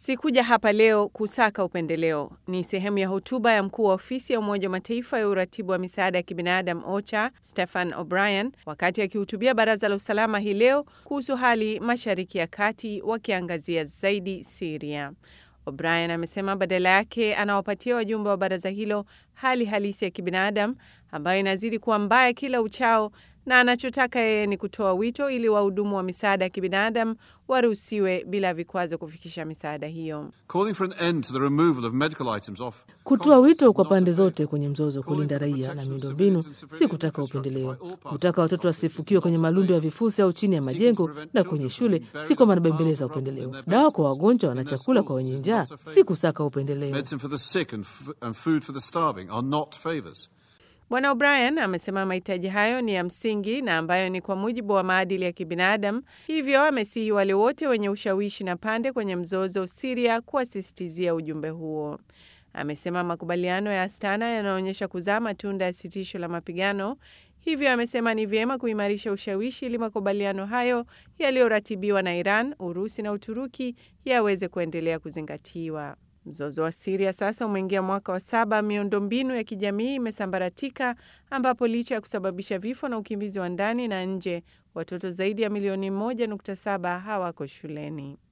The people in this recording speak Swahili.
Sikuja hapa leo kusaka upendeleo, ni sehemu ya hotuba ya mkuu wa ofisi ya Umoja wa Mataifa ya uratibu wa misaada ya kibinadamu OCHA Stefan O'Brien wakati akihutubia Baraza la Usalama hii leo kuhusu hali Mashariki ya Kati, wakiangazia zaidi Siria. O'Brien amesema badala yake anawapatia wajumbe wa baraza hilo hali halisi ya kibinadamu ambayo inazidi kuwa mbaya kila uchao na anachotaka yeye ni kutoa wito ili wahudumu wa misaada ya kibinadamu waruhusiwe bila vikwazo kufikisha misaada hiyo. Kutoa wito kwa pande zote kwenye mzozo kulinda raia na miundombinu, si kutaka upendeleo. Kutaka watoto wasifukiwe kwenye malundo ya vifusi au chini ya majengo na kwenye shule, si kwamba anabembeleza upendeleo. Dawa kwa wagonjwa na chakula kwa wenye njaa, si kusaka upendeleo. Bwana O'Brien amesema mahitaji hayo ni ya msingi na ambayo ni kwa mujibu wa maadili ya kibinadamu. Hivyo amesihi wale wote wenye ushawishi na pande kwenye mzozo Siria kuwasisitizia ujumbe huo. Amesema makubaliano ya Astana yanaonyesha kuzaa matunda ya sitisho la mapigano. Hivyo amesema ni vyema kuimarisha ushawishi ili makubaliano hayo yaliyoratibiwa na Iran, Urusi na Uturuki yaweze kuendelea kuzingatiwa. Mzozo wa Siria sasa umeingia mwaka wa saba. Miundombinu ya kijamii imesambaratika, ambapo licha ya kusababisha vifo na ukimbizi wa ndani na nje, watoto zaidi ya milioni 1.7 hawako shuleni.